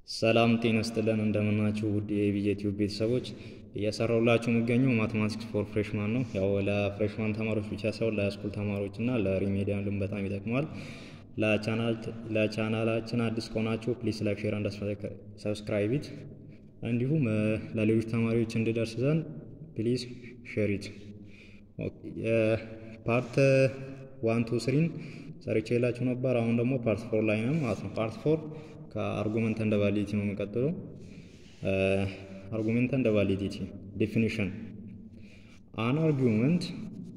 ሰላም ጤና ይስጥልን እንደምናችሁ ውድ የኢቢጄ ቲዩብ ቤተሰቦች እየሰራሁላችሁ የሚገኘው ማትማቲክስ ፎር ፍሬሽማን ነው። ያው ለፍሬሽማን ተማሪዎች ብቻ ሳይሆን ለሃይስኩል ተማሪዎች እና ለሪሜዲያልም በጣም ይጠቅማል። ለቻናላችን አዲስ ከሆናችሁ ፕሊስ ላይክ፣ ሼር አንድ ሰብስክራይብ ኢት እንዲሁም ለሌሎች ተማሪዎች እንዲደርስ ዘንድ ፕሊዝ ሼር ኢት። ፓርት ዋን ቱ ስሪን ሰርቼ የላችሁ ነበር። አሁን ደግሞ ፓርት ፎር ላይ ነው ማለት ነው። ፓርት ፎር ከአርጉመንት እንደ ቫሊዲቲ ነው የሚቀጥለው። አርጉመንት እንደ ቫሊዲቲ ዴፊኒሽን አን አርጉመንት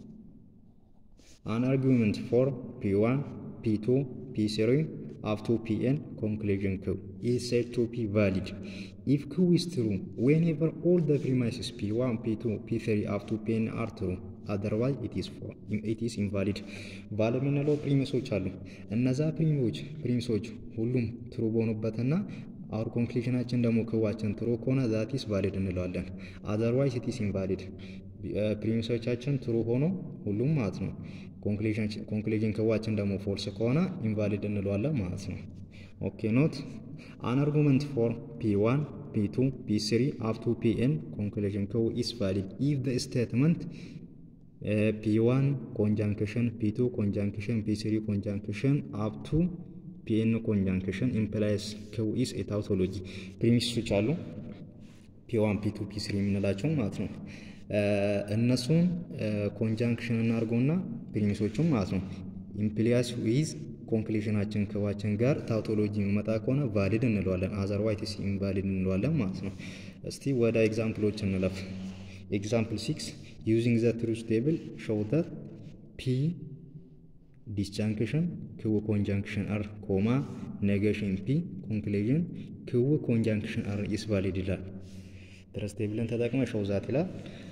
አን አርጉመንት ፎር ፒ1 ፒ2 ፒ3 አፕ ቱ ፒኤን ኮንክሉዥን ክው ኢዝ ሴድ ቱ ቢ ቫሊድ ኢፍ ክው ኢዝ ትሩ ዌንኤቨር ኦል ዘ ፕሪማይስስ ፒ1 ፒ2 ፒ3 አፕ ቱ ፒኤን አር ትሩ አዘርዋይዝ ኢት ኢዝ ኢንቫሊድ ባለ የምንለው ፕሪሚሶች አሉ። እነዛ ፕሪሚዎች ፕሪሚሶች ሁሉም ትሩ በሆኑበትና አውር ኮንክሉዥናችን ደግሞ ክዋችን ትሩ ከሆነ ዛት ኢዝ ቫሊድ እንለዋለን። አዘርዋይዝ ኢት ኢዝ ኢንቫሊድ ፕሪሚሶቻችን ትሩ ሆኖ ሁሉም ማለት ነው። ኮንክሉዥን ክዋችን ደግሞ ፎልስ ከሆነ ኢንቫሊድ እንለዋለን ማለት ነው። ኦኬ ኖት አን አርጉመንት ፎር ፒ1 ፒ2 ፒ3 አፕ ቱ ፒኤን ኮንክሉዥን ክው ኢዝ ቫሊድ ኢፍ ዘ ስቴትመንት ፒ1 ኮንጃንክሽን ፒ2 ኮንጃንክሽን ፒ3 ኮንጃንክሽን አፕ ቱ ፒኤን ኮንጃንክሽን ኢምፕላይስ ክው ኢዝ ኤ ታውቶሎጂ ፕሪሚሶች አሉ ፒ1 ፒ2 ፒ3 የምንላቸው ማለት ነው። እነሱን ኮንጃንክሽን እናድርገውና ፕሪሚሶቹም ማለት ነው ኢምፕሊያስ ዊዝ ኮንክሉዥናችን ክዋችን ጋር ታውቶሎጂ የሚመጣ ከሆነ ቫሊድ እንለዋለን። አዘርዋይትስ ኢንቫሊድ እንለዋለን ማለት ነው። እስቲ ወደ ኤግዛምፕሎች እንለፍ። ኤግዛምፕል ሲክስ ዩዚንግ ዘ ትሩዝ ቴብል ሾው ዛት ፒ ዲስጃንክሽን ክው ኮንጃንክሽን አር ኮማ ኔጌሽን ፒ ኮንክሉዥን ክው ኮንጃንክሽን አር ኢስ ቫሊድ ይላል። ትሩዝ ቴብልን ተጠቅመ ሾው ዛት ይላል።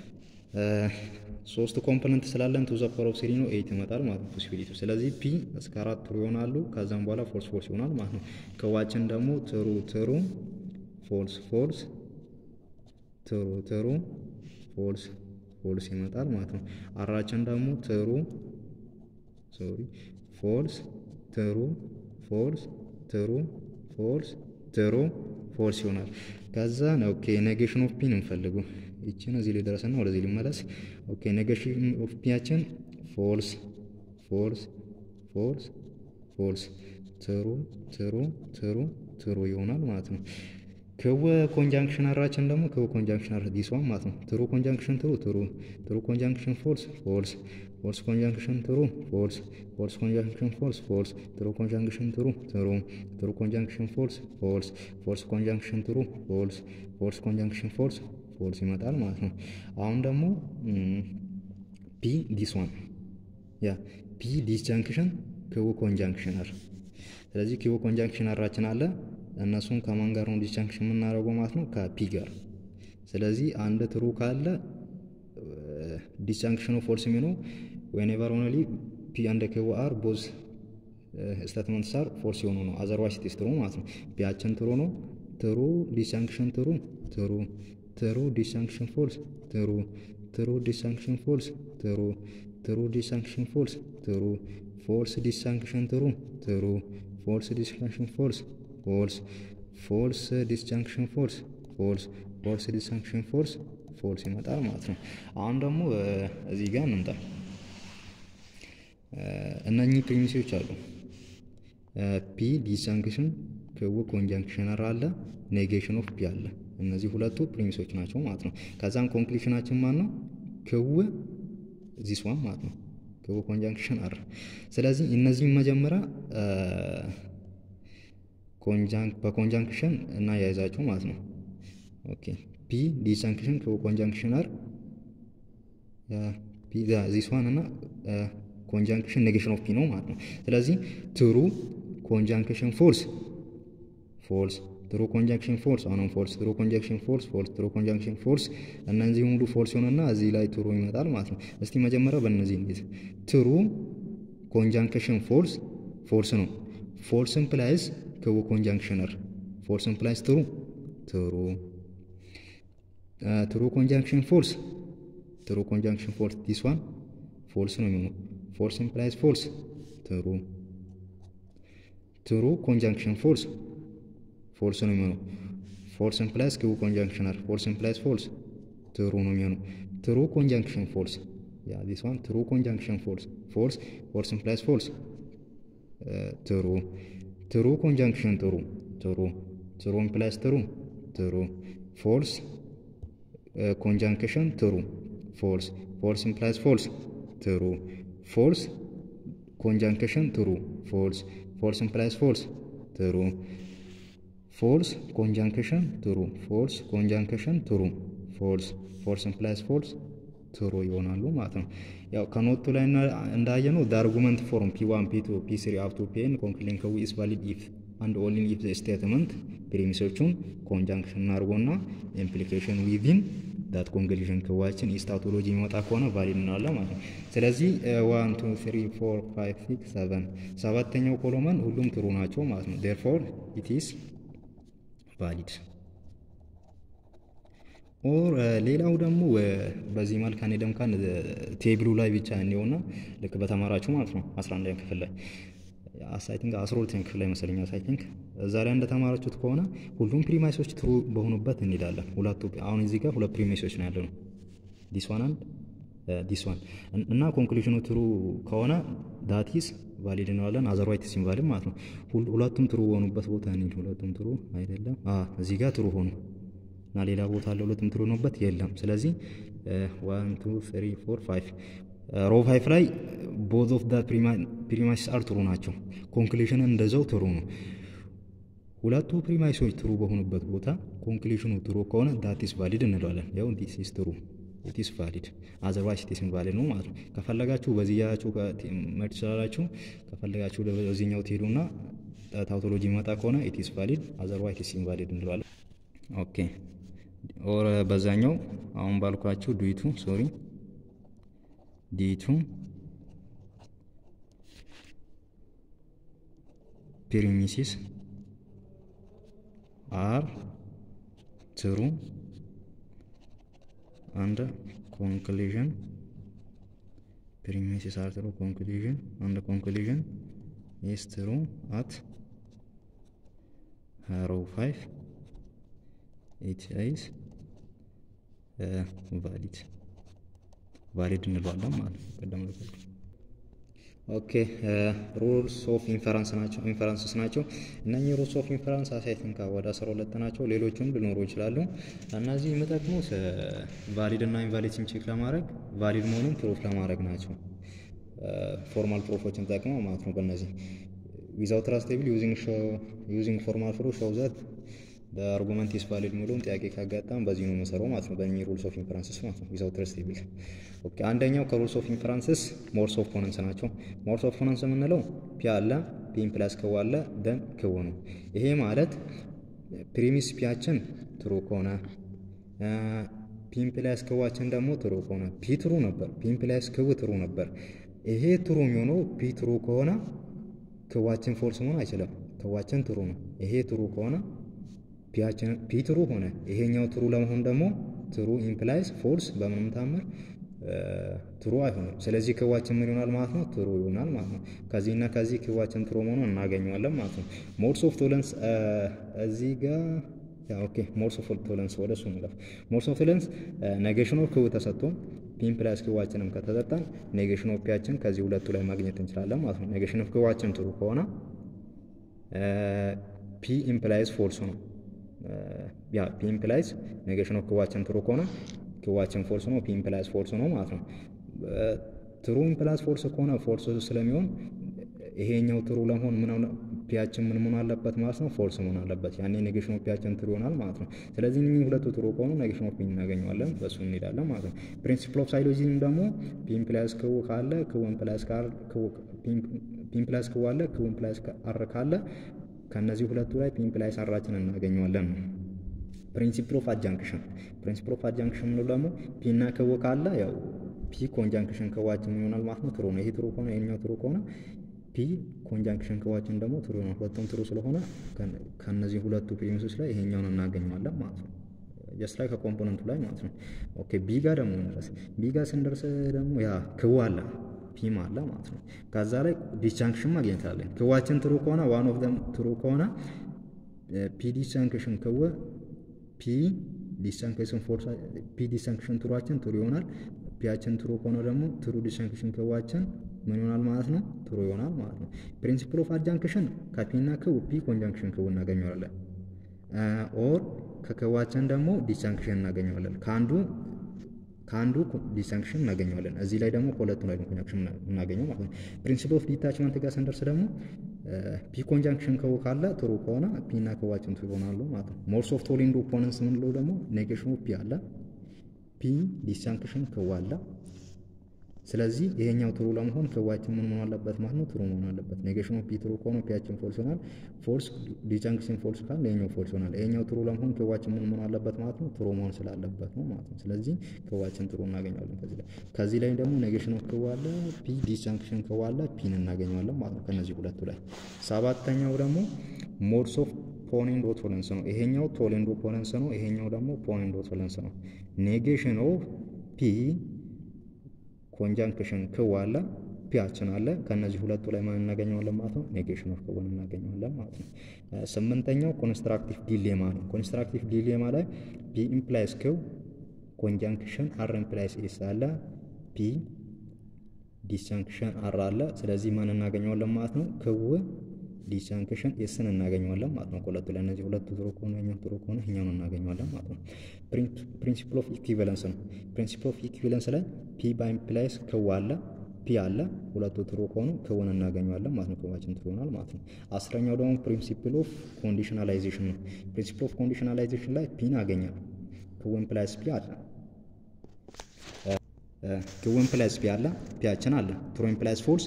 ሶስት ኮምፖነንት ስላለን ቱ ዘ ፓወር ኦፍ ስሪ ነው ኤይት ይመጣል ማለት ነው ፖሲቢሊቲ። ስለዚህ ፒ እስከ አራት ትሩ ይሆናሉ። ከዛም በኋላ ፎልስ ፎልስ ይሆናል ማለት ነው። ክዋችን ደግሞ ትሩ ትሩ ፎልስ ፎልስ ትሩ ትሩ ፎልስ ፎልስ ይመጣል ማለት ነው። አራችን ደግሞ ትሩ ሶሪ ፎልስ ትሩ ፎልስ ትሩ ፎልስ ትሩ ፎልስ ይሆናል። ከዛ ኦኬ ኔጌሽን ኦፍ ፒን እንፈልጉ ይችን እዚህ ላይ ደረሰና ወደዚህ ሊመለስ ኦኬ ኔጌሽን ኦፍ ፒያችን ፎልስ ፎልስ ፎልስ ፎልስ ትሩ ትሩ ትሩ ትሩ ይሆናል ማለት ነው። ክው ኮንጃንክሽን አራችን ደግሞ ክው ኮንጃንክሽን አር ዲስዋን ማለት ነው። ትሩ ኮንጃንክሽን ትሩ ትሩ ትሩ ኮንጃንክሽን ፎልስ ፎልስ ፎልስ ኮንጃንክሽን ትሩ ፎልስ ፎልስ ኮንጃንክሽን ፎልስ ፎልስ ትሩ ኮንጃንክሽን ትሩ ትሩ ትሩ ኮንጃንክሽን ፎልስ ፎልስ ፎልስ ኮንጃንክሽን ትሩ ፎልስ ፎልስ ኮንጃንክሽን ፎልስ ፎልስ ይመጣል ማለት ነው። አሁን ደግሞ ፒ ዲስዋን ያ ፒ ዲስጃንክሽን ክው ኮንጃንክሽን አር ስለዚህ ክው ኮንጃንክሽን አራችን አለ እነሱን ከማን ጋር ነው ዲስጃንክሽን የምናደርገው ማለት ነው? ከፒ ጋር። ስለዚህ አንድ ትሩ ካለ ዲስጃንክሽኑ ፎልስ የሚሆነው ዌኔቨር ኦንሊ ፒ አንድ ክው አር ቦዝ ስቴትመንትስ አር ፎልስ የሆኑ ነው። አዘርዋይስ ኢት ኢዝ ትሩ ማለት ነው። ፒያችን ትሩ ነው። ትሩ ዲስጃንክሽን ትሩ ትሩ ትሩ ዲስጃንክሽን ፎልስ ትሩ ትሩ ዲስጃንክሽን ፎልስ ትሩ ትሩ ዲስጃንክሽን ፎልስ ትሩ ፎልስ ዲስጃንክሽን ትሩ ትሩ ፎልስ ዲስጃንክሽን ፎልስ ፎልስ ፎልስ ዲስጃንክሽን ፎልስ ፎልስ ፎልስ ዲስጃንክሽን ፎልስ ፎልስ ይመጣል ማለት ነው። አሁን ደግሞ እዚህ ጋር እንምጣ። እነኚህ ፕሪሚሶች አሉ። ፒ ዲስጃንክሽን ክው ኮንጃንክሽን አለ፣ ኔጌሽን ኦፍ ፒ አለ። እነዚህ ሁለቱ ፕሪሚሶች ናቸው ማለት ነው። ከዛም ኮንክሉሽናችን ማን ነው? ክው ዚስ ዋን ማለት ነው። ክው ኮንጃንክሽን አር። ስለዚህ እነዚህም መጀመሪያ በኮንጃንክሽን እና ያይዛቸው ማለት ነው። ኦኬ ፒ ዲስጃንክሽን ክው ኮንጃንክሽን አር ዚስ ዋን እና ኮንጃንክሽን ኔጌሽን ኦፍ ፒ ነው ማለት ነው። ስለዚህ ትሩ ኮንጃንክሽን ፎልስ ፎልስ ትሩ ኮንጃንክሽን ፎልስ አሁንም ፎልስ ትሩ ኮንጃንክሽን ፎልስ ፎልስ ትሩ ኮንጃንክሽን ፎልስ እነዚህ ሙሉ ፎልስ ይሆንና እዚህ ላይ ትሩ ይመጣል ማለት ነው። እስቲ መጀመሪያ በእነዚህ እንዴት ትሩ ኮንጃንክሽን ፎልስ ፎልስ ነው። ፎልስ ኢምፕላይዝ ክው ኮንጃንክሽነር ፎልስ ኢምፕላይዝ ትሩ ትሩ ትሩ ኮንጃንክሽን ፎልስ ትሩ ኮንጃንክሽን ፎልስ ዲስ ዋን ፎልስ ነው የሚሆነው። ፎልስ ኢምፕላይዝ ፎልስ ትሩ ትሩ ኮንጃንክሽን ፎልስ ፎልስ ነው የሚሆነው። ፎልስ ኢምፕላይስ ክው ኮንጃንክሽን አር ፎልስ ኢምፕላይስ ፎልስ ትሩ ነው የሚሆነው። ትሩ ኮንጃንክሽን ፎልስ ያ ዲስ ዋን ትሩ ኮንጃንክሽን ፎልስ ፎልስ ፎልስ ኢምፕላይስ ፎልስ ትሩ ትሩ ኮንጃንክሽን ትሩ ትሩ ትሩ ኢምፕላይስ ትሩ ትሩ ፎልስ ኮንጃንክሽን ትሩ ፎልስ ፎልስ ኢምፕላይስ ፎልስ ትሩ ፎልስ ኮንጃንክሽን ትሩ ፎልስ ፎልስ ኢምፕላይስ ፎልስ ትሩ ፎልስ ኮንጃንክሽን ትሩ ፎልስ ኮንጃንክሽን ትሩ ፎልስ ፎልስ ኢምፕላይስ ፎልስ ትሩ ይሆናሉ ማለት ነው። ያው ከኖቱ ላይ እንዳየነው ደ አርጉመንት ፎርም ፒ ዋን ፒ ቱ ፒ ስሪ አፕ ቱ ፒ ኤን ኮንክሊን ከዊ ኢስ ቫሊድ ኢፍ አንድ ኦንሊ ኢፍ ስቴትመንት ፕሪሚሶቹን ኮንጃንክሽን እናድርጎና ኢምፕሊኬሽን ዊዚን ዳት ኮንክሉዥን ክዋችን ኢስታቶሎጂ የሚመጣ ከሆነ ቫሊድ እንላለን ማለት ነው። ስለዚህ ዋን ቱ ትሪ ፎር ፋይቭ ሲክስ ሰቨን ሰባተኛው ኮሎመን ሁሉም ትሩ ናቸው ማለት ነው። ዴርፎር ኢት ኢስ ቫሊድ ኦር ሌላው ደግሞ በዚህ መልክ አንሄድም ካን ቴብሉ ላይ ብቻ እንየውና ልክ በተማራችሁ ማለት ነው 11 ክፍል ላይ አይ ቲንክ 12 ክፍል ላይ መሰለኝ አይ ቲንክ እዛ ላይ እንደተማራችሁት ከሆነ ሁሉም ፕሪማይሶች ትሩ በሆኑበት እንሄዳለን። ሁለቱ አሁን እዚህ ጋር ሁለት ፕሪማይሶች ነው ያለው ዲስ ዋን አንድ ዲስ ዋን እና ኮንክሉዥኑ ትሩ ከሆነ ዳቲስ ቫሊድ እንለዋለን። አዘርዋይትስ ኢንቫሊድ ማለት ነው። ሁለቱም ትሩ በሆኑበት ቦታ እንሂድ። ሁለቱም ትሩ አይደለም። እዚህ ጋር ትሩ ሆኑ እና ሌላ ቦታ አለ ሁለቱም ትሩ ሆኑበት የለም። ስለዚህ ዋን ቱ ትሪ ፎር ፋይቭ ሮ ፋይቭ ላይ ቦዝ ኦፍ ዳት ፕሪማይስ አር ትሩ ናቸው። ኮንክሉዥን እንደዛው ትሩ ነው። ሁለቱ ፕሪማይሶች ትሩ በሆኑበት ቦታ ኮንክሉዥኑ ትሩ ከሆነ ዳቲስ ቫሊድ እንለዋለን። ያው ዲስ ኢስ ትሩ ኢትስ ቫሊድ አዘርዋይስ ኢትስ ኢንቫሊድ ነው ማለት ነው። ከፈለጋችሁ በዚህ ያችሁ መሄድ ትችላላችሁ። ከፈለጋችሁ በዚህኛው ትሄዱና ታውቶሎጂ መጣ ከሆነ ኢትስ ቫሊድ አዘርዋይስ ኢትስ ኢንቫሊድ እንለዋለን። ኦኬ ኦር በዛኛው አሁን ባልኳችሁ ዱይቱ ሶሪ ዲቱ ፕሪሚሲስ አር ትሩ and conclusion premises are true conclusion and conclusion is true at row 5 it is uh, valid ቫሊድ እንለዋለን ማለት ነው። ቀደም ኦኬ ሩልስ ኦፍ ኢንፈረንስ ናቸው ኢንፈረንስስ ናቸው። እነኚህ ሩልስ ኦፍ ኢንፈረንስ አሳይቲንግ ወደ አስራ ሁለት ናቸው። ሌሎችም ሊኖሩ ይችላሉ። እነዚህ የሚጠቅሙት ቫሊድ እና ኢንቫሊድን ቼክ ለማድረግ ቫሊድ መሆኑን ፕሩፍ ለማድረግ ናቸው። ፎርማል ፕሩፎችን ጠቅመው ማለት ነው። በእነዚህ ዊዛውት ትራስቴብል ዩዚንግ ፎርማል ፕሩፍ ሾው ዛት በአርጉመንት ኢስ ቫሊድ የሚለውን ጥያቄ ካጋጣም በዚህ ነው የምንሰራው ማለት ነው። በእኚህ ሩልስ ኦፍ ኢንፈረንስስ ማለት ነው። ዊዛውት ትራስቴብል ኦኬ። አንደኛው ከሩልስ ኦፍ ኢንፈረንስስ ሞርስ ኦፍ ፖነንስ ናቸው። ሞርስ ኦፍ ፖነንስ የምንለው ፒ አለ ፒን ፕላስ ክው አለ ደን ክው ነው። ይሄ ማለት ፕሪሚስ ፒያችን ትሩ ከሆነ ፒን ፕላስ ክዋችን ደግሞ ትሩ ከሆነ ፒ ትሩ ነበር፣ ፒን ፕላስ ክው ትሩ ነበር። ይሄ ትሩ የሚሆነው ፒ ትሩ ከሆነ ክዋችን ፎልስ መሆን አይችልም። ክዋችን ትሩ ነው። ይሄ ትሩ ከሆነ ፒ ትሩ ሆነ። ይሄኛው ትሩ ለመሆን ደግሞ ትሩ ኢምፕላይስ ፎልስ በምንም ታምር ትሩ አይሆንም። ስለዚህ ክዋችን ምን ይሆናል ማለት ነው? ትሩ ይሆናል ማለት ነው። ከዚህና ከዚህ ክዋችን ትሩ መሆኑን እናገኘዋለን ማለት ነው። ሞድስ ኦፍ ቶለንስ እዚህ ጋር ኦኬ፣ ሞድስ ኦፍ ቶለንስ ወደ እሱ እንለፍ። ሞድስ ኦፍ ቶለንስ ኔጌሽን ኦፍ ክው ተሰጥቶን ፒ ኢምፕላይስ ክዋችንም ከተሰጠን ኔጌሽን ኦፍ ፒያችን ከዚህ ሁለቱ ላይ ማግኘት እንችላለን ማለት ነው። ኔጌሽን ኦፍ ክዋችን ትሩ ከሆነ ፒ ኢምፕላይስ ፎልስ ነው። ያ ፒ ኢምፕላይስ ኔጌሽን ኦፍ ክዋችን ትሩ ከሆነ ክዋችን ፎልስ ነው። ፒ ኢምፕላይስ ፎልስ ነው ማለት ነው። ትሩ ኢምፕላይስ ፎልስ ከሆነ ፎልስ ስለሚሆን ይሄኛው ትሩ ለመሆን ምን ፒያችን ምን መሆን አለበት ማለት ነው? ፎልስ መሆን አለበት። ያኔ ኔጌሽን ኦፍ ፒያችን ትሩ ይሆናል ማለት ነው። ስለዚህ እኚህ ሁለቱ ትሩ ከሆኑ ኔጌሽን ኦፍ ፒ እናገኘዋለን። በሱ እንሄዳለን ማለት ነው። ፕሪንሲፕል ኦፍ ሳይሎጂዝም ደግሞ ፒ ኢምፕላይስ ክው ካለ ክው ኢምፕላይስ ካር ፒ ኢምፕላይስ ክው አለ ክው ኢምፕላይስ አር ካለ ከእነዚህ ሁለቱ ላይ ፒ ኢምፕላይስ አራችን እናገኘዋለን ነው። ፕሪንሲፕል ኦፍ አጃንክሽን ፕሪንሲፕል ኦፍ አጃንክሽን ምንለው ደግሞ ፒ እና ክው ካለ ያው ፒ ኮንጃንክሽን ክዋችን ይሆናል ማለት ነው። ትሩ ነው። ይሄ ትሩ ከሆነ ይሄኛው ትሩ ከሆነ ፒ ኮንጃንክሽን ክዋችን ደግሞ ትሩ ነው። ሁለቱም ትሩ ስለሆነ ከነዚህ ሁለቱ ፕሪሚሶች ላይ ይሄኛውን እናገኘዋለን ማለት ነው። ጀስት ላይ ከኮምፖነንቱ ላይ ማለት ነው። ኦኬ ቢ ጋር ደግሞ እንድረስ። ቢ ጋር ስንደርስ ደግሞ ያ ክው አለ ፒም አለ ማለት ነው። ከዛ ላይ ዲስጃንክሽን ማግኘት አለን። ክዋችን ትሩ ከሆነ ዋን ኦፍ ደም ትሩ ከሆነ ፒ ዲሳንክሽን ከወ ፒ ዲሳንክሽን ፎርስ ፒ ዲሳንክሽን ትሩዋችን ትሩ ይሆናል። ፒያችን ትሩ ከሆነ ደግሞ ትሩ ዲሳንክሽን ከዋችን ምን ይሆናል ማለት ነው? ትሩ ይሆናል ማለት ነው። ፕሪንሲፕል ኦፍ አጃንክሽን ከፒ እና ክው ፒ ኮንጃንክሽን ክው እናገኘዋለን። ኦር ከክዋችን ደግሞ ዲሳንክሽን እናገኘዋለን። ከአንዱ ከአንዱ ዲሳንክሽን እናገኘዋለን። እዚህ ላይ ደግሞ ከሁለቱ ላይ ኮንጃንክሽን እናገኘው ማለት ነው። ፕሪንሲፕል ኦፍ ዲታችመንት ጋር ስንደርስ ደግሞ ፒ ኮንጃንክሽን ከው ካለ ትሩ ከሆነ ፒ እና ከዋችን ትሩ ይሆናሉ ማለት ነው። ሞርስ ኦፍ ቶሊንዶ ኦፖነንስ የምንለው ደግሞ ኔጌሽን ኦፍ ፒ አለ፣ ፒ ዲሳንክሽን ከው አለ። ስለዚህ ይሄኛው ትሩ ለመሆን ከዋችን ምን መሆን አለበት ማለት ነው? ትሩ መሆን አለበት። ኔጌሽን ኦፍ ፒ ትሩ ከሆነ ፒያችን ፎልስ ይሆናል። ፎልስ ዲጃንክሽን ፎልስ ካለ ይሄኛው ፎልስ ይሆናል። ይሄኛው ትሩ ለመሆን ከዋችን ምን መሆን አለበት ማለት ነው? ትሩ መሆን ስላለበት ነው ማለት ነው። ስለዚህ ከዋችን ትሩ እናገኘዋለን ከዚህ ላይ። ከዚህ ላይ ደግሞ ኔጌሽን ኦፍ ከዋለ ፒ ዲጃንክሽን ከዋለ ፒን እናገኘዋለን ማለት ነው ከነዚህ ሁለቱ ላይ። ሰባተኛው ደግሞ ሞድስ ኦፍ ፖኔንዶ ቶለንስ ነው። ይሄኛው ቶሌንዶ ፖለንስ ነው። ይሄኛው ደግሞ ፖኔንዶ ቶለንስ ነው። ኔጌሽን ኦፍ ፒ ኮንጃንክሽን ክው አለ ፒያችን አለ። ከነዚህ ሁለቱ ላይ ማን እናገኘዋለን ማለት ነው? ኔጌሽን ኦፍ ክውን እናገኘዋለን ማለት ነው። ስምንተኛው ኮንስትራክቲቭ ዲሌማ ነው። ኮንስትራክቲቭ ዲሌማ ላይ ፒ ኢምፕላይስ ክው ኮንጃንክሽን አር ኢምፕላይስ ኤስ አለ ፒ ዲሳንክሽን አር አለ። ስለዚህ ማን እናገኘዋለን ማለት ነው? ክው ዲሳንክሽን ኤስን እናገኘዋለን ማለት ነው። ከሁለቱ ላይ እነዚህ ሁለቱ ትሩ ከሆነ ይኛው ትሩ ከሆነ ይኛውን እናገኘዋለን ማለት ነው። ፕሪንሲፕል ኦፍ ኢኩቪለንስ ነው። ፕሪንሲፕል ኦፍ ኢኩቪለንስ ላይ ፒ ባይ ኢምፕላይስ ክው አለ ፒ አለ ሁለቱ ትሩ ከሆኑ ክውን እናገኘዋለን ማለት ነው። ክዋችን ትሩ ይሆናል ማለት ነው። አስረኛው ደግሞ ፕሪንሲፕል ኦፍ ኮንዲሽናላይዜሽን ነው። ፕሪንሲፕል ኦፍ ኮንዲሽናላይዜሽን ላይ ፒን አገኛል ክው ኢምፕላይስ ፒ አለ ክው ኢምፕላይስ ፒ አለ ፒያችን አለ ትሩ ኢምፕላይስ ፎልስ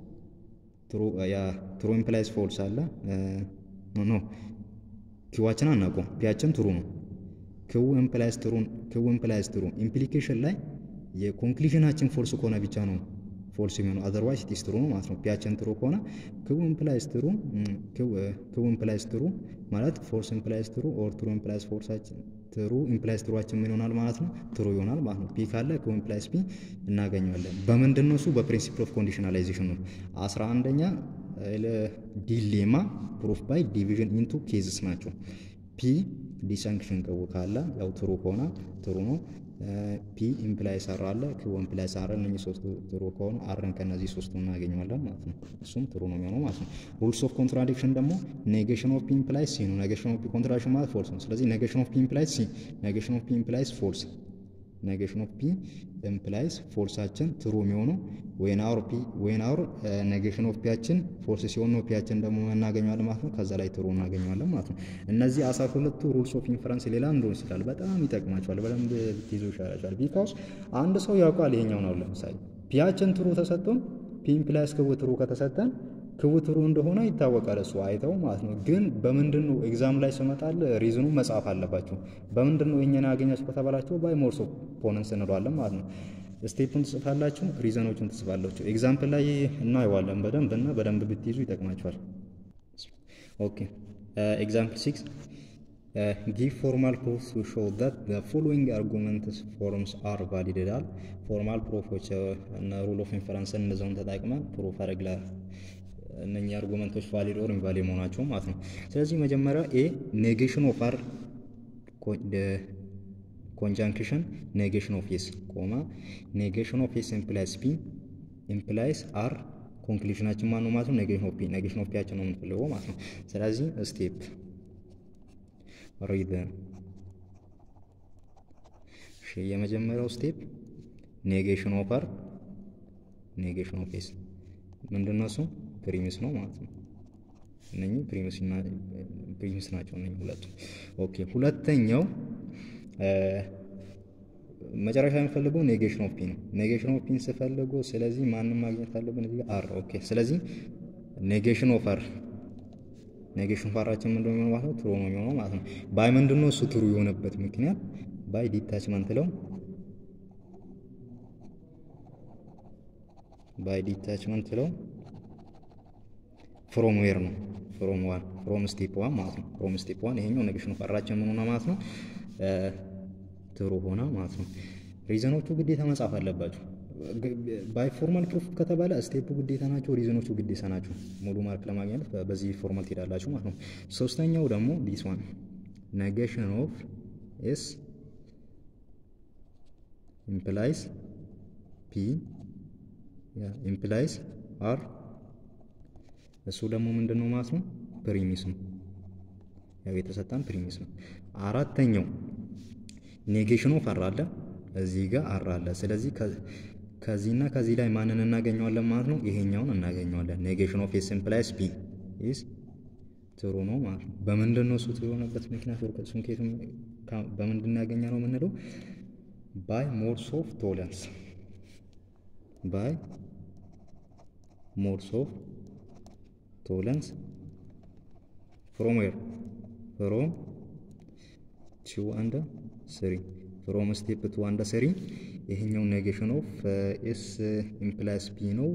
ትሩ ኢምፕላይስ ፎልስ አለ ኖ ኪዋችን አናውቀውም። ፒያችን ትሩ ነው። ክው ኢምፕላይስ ትሩ ክው ኢምፕላይስ ትሩ ኢምፕሊኬሽን ላይ የኮንክሉዥናችን ፎልስ ከሆነ ብቻ ነው ፎልስ የሚሆነው አዘርዋይስ ኢትስ ትሩ ነው ማለት ነው። ፒያችን ትሩ ከሆነ ክው ኢምፕላይስ ትሩ ክው ኢምፕላይስ ትሩ ማለት ፎልስ ኢምፕላይስ ትሩ ኦር ትሩ ኢምፕላይስ ፎልሳችን ትሩ ኢምፕላይስ ትሩዋችን ምን ይሆናል ማለት ነው? ትሩ ይሆናል ማለት ነው። ፒ ካለ ክው ኢምፕላይስ ፒ እናገኘዋለን። በምንድን ነው እሱ? በፕሪንሲፕል ኦፍ ኮንዲሽናላይዜሽን ነው። አስራ አንደኛ ዲሌማ ፕሩፍ ባይ ዲቪዥን ኢንቱ ኬዝስ ናቸው። ፒ ዲሳንክሽን ክው ካለ ያው ትሩ ከሆነ ትሩ ነው። ፒ ኢምፕላይስ አር አለ ክው ኢምፕላይስ አር እነኚህ ሶስቱ ትሩ ከሆኑ አርን ከነዚህ ሶስቱ እናገኘዋለን ማለት ነው። እሱም ትሩ ነው የሚሆነው ማለት ነው። ሩልስ ኦፍ ኮንትራዲክሽን ደግሞ ኔጌሽን ኦፍ ፒ ኢምፕላይስ ሲ ነው። ኔጌሽን ኦፍ ፒ ኮንትራዲክሽን ማለት ፎልስ ነው። ስለዚህ ኔጌሽን ኦፍ ፒ ኢምፕላይስ ሲ፣ ኔጌሽን ኦፍ ፒ ኢምፕላይስ ፎልስ ኔጌሽን ኦፍ ፒ ኢምፕላይስ ፎልሳችን ትሩ የሚሆነው ወይን አውር ፒ ወይን አውር ኔጌሽን ኦፍ ፒያችን ፎልስ ሲሆን ነው ፒያችን ደግሞ እናገኘዋለን ማለት ነው። ከዛ ላይ ትሩ እናገኘዋለን ማለት ነው። እነዚህ አስራ ሁለቱ ሩልስ ኦፍ ኢንፈረንስ ሌላ እንደሆን ይችላል በጣም ይጠቅማቸዋል። በደንብ ብትይዙ ይሻላቸዋል። ቢካውስ አንድ ሰው ያውቃል ይሄኛውን አሁን ለምሳሌ ፒያችን ትሩ ተሰጥቶን ፒ ኢምፕላይስ ክው ትሩ ከተሰጠን ክው ትሩ እንደሆነ ይታወቃል። እሱ አይተው ማለት ነው። ግን በምንድን ነው ኤግዛም ላይ ስመጣል ሪዝኑ መጻፍ አለባቸው። በምንድን ነው የኛን ያገኛችሁ ከተባላቸው ባይ ሞርስ ኦፍ ፖነንስ እንለዋለን ማለት ነው። ስቴፑን ትጽፋላችሁ፣ ሪዘኖቹን ትጽፋላችሁ። ኤግዛምፕል ላይ እናየዋለን በደንብ እና በደንብ ብትይዙ ይጠቅማችኋል። ኦኬ ኤግዛምፕል ሲክስ ጊቭ ፎርማል ፕሩፍ ቱ ሾው ዛት ዘ ፎሎዊንግ አርጉመንትስ ፎርምስ አር ቫሊድ ይላል። ፎርማል ፕሩፎች እና ሩል ኦፍ ኢንፈረንስን እነዚያውን ተጠቅመን ፕሩፍ አረግላል እነኚህ አርጉመንቶች ቫሊድ ኦር ኢንቫሊድ መሆናቸው ማለት ነው። ስለዚህ መጀመሪያ ኤ ኔጌሽን ኦፍ አር ኮንጃንክሽን ኔጌሽን ኦፍ ኤስ ኮማ ኔጌሽን ኦፍ ኤስ ኢምፕላይስ ፒ ኢምፕላይስ አር ኮንክሉዥናችን ማን ነው ማለት ነው? ኔጌሽን ኦፍ ፒ ኔጌሽን ኦፍ ፒያችን ነው የምንፈልገው ማለት ነው። ስለዚህ ስቴፕ ሪድ እሺ፣ የመጀመሪያው ስቴፕ ኔጌሽን ኦፍ አር ኔጌሽን ኦፍ ኤስ ምንድን ነው እሱ? ፕሪሚስ ነው ማለት ነው። እነኚህ ፕሪሚስ ናቸው እነኚህ ሁለቱ። ኦኬ ሁለተኛው መጨረሻ የሚፈልገው ኔጌሽን ኦፍ ፒ ነው። ኔጌሽን ኦፍ ፒን ስፈልጉ፣ ስለዚህ ማንም ማግኘት አለብን እዚህ አር። ኦኬ ስለዚህ ኔጌሽን ኦፍ አር ኔጌሽን ኦፍ አራችን ምንድን ነው ማለት ነው? ትሩ ነው የሚሆነው ማለት ነው። ባይ ምንድን ነው እሱ ትሩ የሆነበት ምክንያት ባይ ዲታችመንት ለው ባይ ዲታችመንት ለው ፍሮም ዌር ነው ፍሮም ዋን ፍሮም ስቴፕ ዋን ማለት ነው። ፍሮም ስቴፕ ዋን ይሄኛው ኔጌሽን ኦፍ አራችን ምን ሆነ ማለት ነው? ትሩ ሆነ ማለት ነው። ሪዘኖቹ ግዴታ መጻፍ አለባቸው። ባይ ፎርማል ፕሩፍ ከተባለ ስቴፑ ግዴታ ናቸው፣ ሪዝኖቹ ግዴታ ናቸው። ሙሉ ማርክ ለማግኘት በዚህ ፎርማል ትሄዳላችሁ ማለት ነው። ሶስተኛው ደግሞ ዲስ ዋን ኔጌሽን ኦፍ ኤስ ኢምፕላይስ ፒ ኢምፕላይስ አር እሱ ደግሞ ምንድን ነው ማለት ነው? ፕሪሚስ ነው። ያው የተሰጠን ፕሪሚስ ነው። አራተኛው ኔጌሽን ኦፍ አር አለ እዚህ ጋር አር አለ። ስለዚህ ከዚህና ከዚህ ላይ ማንን እናገኘዋለን ማለት ነው? ይሄኛውን እናገኘዋለን። ኔጌሽን ኦፍ ኤስ ኢምፕላይስ ፒ ኢዝ ትሩ ነው ማለት ነው። በምንድን ነው እሱ ትሩ የሆነበት ምክንያት እሱን ከየትም በምንድን ያገኘ ነው የምንለው? ባይ ሞድስ ኦፍ ቶለንስ ባይ ሞድስ ኦፍ ቶለንስ ፍሮም ዌር ፍሮም ቱ አንድ ስሪ ፍሮም ስቴፕ ቱ አንድ ስሪ ይሄኛው ኔጌሽን ኦፍ ኤስ ኢምፕላይስ ፒ ነው።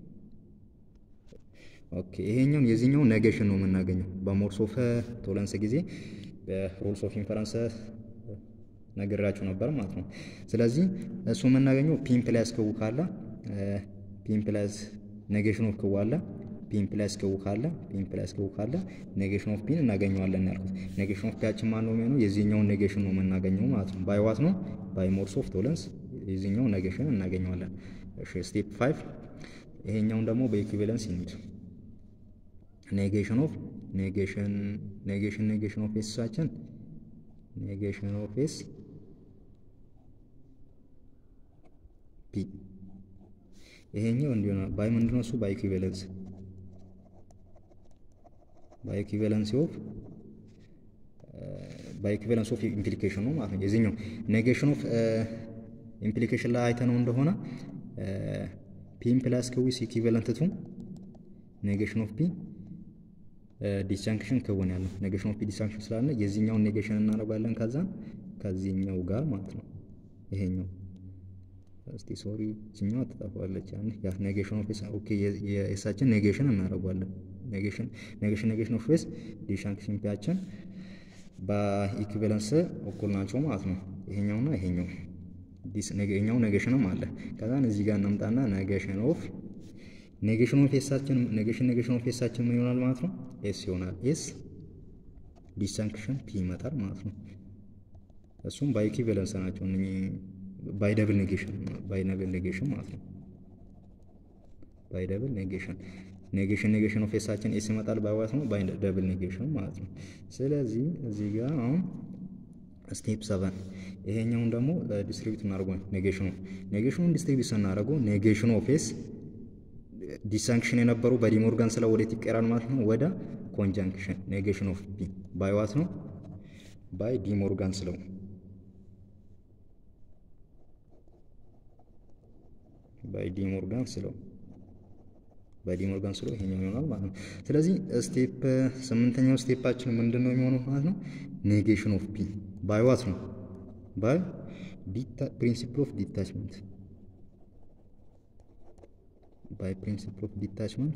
ኦኬ ይሄኛውን የዚህኛው ኔጌሽን ነው የምናገኘው በሞድስ ኦፍ ቶለንስ ጊዜ በሩልስ ኦፍ ኢንፈረንስ ነግራችሁ ነበር ማለት ነው። ስለዚህ እሱ የምናገኘው ፒ ኢምፕላይስ ክው ካለ ፒ ኢምፕላይስ ኔጌሽን ኦፍ ክው አለ ፒ ኢምፕላይስ ክው ካለ ፒ ኢምፕላይስ ክው ካለ ኔጌሽን ኦፍ ፒን እናገኘዋለን ያልኩት። ኔጌሽን ኦፍ ፒያችን ማን ነው የሚሆነው? የዚህኛውን ኔጌሽን ነው የምናገኘው ማለት ነው። ባይ ዋት ነው? ባይ ሞድስ ኦፍ ቶለንስ የዚህኛው ኔጌሽን እናገኘዋለን። እሺ ስቴፕ ፋይቭ ይሄኛውን ደግሞ በኢኩቪለንስ እንሂድ። ኔጌሽን ኦፍ ኔጌሽን ኔጌሽን ኔጌሽን ኦፍ ኤሳችን ኔጌሽን ኦፍ ኤስ ፒ ይሄኛው እንዲሆነ ባይ ምንድነው እሱ ባይ ኢኩቪለንስ ባይ ኢኩቪለንስ ኦፍ ባይ ኢኩቪለንስ ኦፍ ኢምፕሊኬሽን ነው ማለት ነው። የዚህኛው ኔጌሽን ኦፍ ኢምፕሊኬሽን ላይ አይተነው እንደሆነ ፒ ኢምፕላስ ክዊስ ኢኩቪለንት ቱ ኔጌሽን ኦፍ ፒ ዲስጃንክሽን ክውን ያለው ኔጌሽን ኦፍ ፒ ዲስጃንክሽን ስላለ የዚህኛውን ኔጌሽን እናደርጋለን ከዛን ከዚህኛው ጋር ማለት ነው። ይሄኛው እስቲ ሶሪ እዚህኛው ትጠፋለች። ያን ያ ኔጌሽን ኦፍ ኤስ ኦኬ የኤሳችን ኔጌሽን እናደርጋለን። ኔጌሽን ኔጌሽን ኔጌሽን ኦፍ ኤስ ዲስጃንክሽን ፒያችን በኢኩቪለንስ እኩል ናቸው ማለት ነው። ይሄኛውና ይሄኛው ይሄኛው ኔጌሽንም አለ። ከዛን እዚህ ጋር እናምጣና ኔጌሽን ኦፍ ኔጌሽን ኦፍ ኤሳችን ኔጌሽን ኔጌሽን ኦፍ ኤሳችን ምን ይሆናል ማለት ነው? ኤስ ይሆናል። ኤስ ዲስጃንክሽን ፒ ይመጣል ማለት ነው። እሱም ባይ ኢኩቪለንስ ናቸው እነኚህ ባይ ደብል ኔጌሽን ባይ ደብል ኔጌሽን ማለት ነው። ባይ ደብል ኔጌሽን ኔጌሽን ኔጌሽን ኦፍ ኤሳችን ኤስ ይመጣል ባይ ዋት ነው ባይ ደብል ኔጌሽን ማለት ነው። ስለዚህ እዚህ ጋር አሁን ስቴፕ ሰቨን ይሄኛውን ደግሞ ዲስትሪቢዩት እናደርገው ኔጌሽኑ ኔጌሽኑን ዲስትሪቢዩት ስናደርገው ኔጌሽን ኦፍ ኤስ ዲሳንክሽን የነበሩ በዲሞርጋን ስለ ወዴት ይቀራል ማለት ነው ወደ ኮንጃንክሽን ኔጌሽን ኦፍ ፒ ባይ ዋት ነው ባይ ዲሞርጋን ስለው ባይ ዲሞርጋን ስለው ባይ ዲሞርጋን ስለው ይሄኛው ይሆናል ማለት ነው። ስለዚህ ስቴፕ ስምንተኛው ስቴፓችን ምንድን ነው የሚሆነው ማለት ነው ኔጌሽን ኦፍ ፒ ባይ ዋት ነው ባይ ፕሪንሲፕል ኦፍ ዲታችመንት ባይ ፕሪንሲፕል ኦፍ ዲታችመንት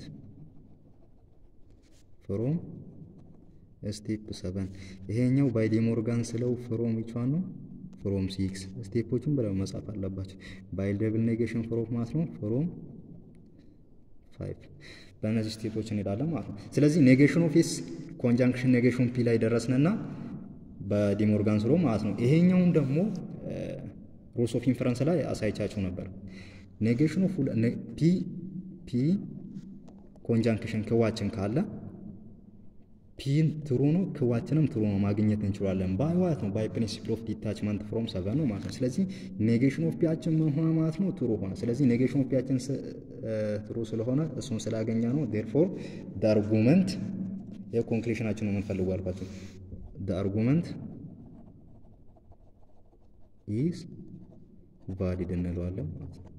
ፍሮም ስቴፕ ሰቨን ይሄኛው ባይ ዲሞርጋን ስለው ፍሮም ዊቿን ነው ፍሮም ሲክስ ስቴፖችን ብለው መጻፍ አለባቸው። ባይ ደብል ኔጌሽን ፍሮም ማለት ነው ፍሮም ፋይቭ በእነዚህ ስቴፖች እንሄዳለን ማለት ነው። ስለዚህ ኔጌሽን ኦፍ ኤስ ኮንጃንክሽን ኔጌሽን ፒ ላይ ደረስንና በዲሞርጋን ስሎ ማለት ነው። ይሄኛውን ደግሞ ሩልስ ኦፍ ኢንፈረንስ ላይ አሳይቻችሁ ነበር። ኔጌሽን ኦፍ ፒ ፒ ኮንጃንክሽን ክዋችን ካለ ፒን ትሩ ነው ክዋችንም ትሩ ነው ማግኘት እንችላለን። ባይ ዋት ነው ባይ ፕሪንሲፕል ኦፍ ዲታችመንት ፍሮም ሰቨን ነው ማለት ነው። ስለዚህ ኔጌሽን ኦፍ ፒያችን ምን ሆነ ማለት ነው ትሩ ሆነ። ስለዚህ ኔጌሽን ኦፍ ፒያችን ትሩ ስለሆነ እሱን ስላገኘ ነው ዴርፎር ደ አርጉመንት የኮንክሉሽናችን ነው የምንፈልጉ አልኳቸው። ደ አርጉመንት ኢዝ ቫሊድ እንለዋለን ማለት ነው።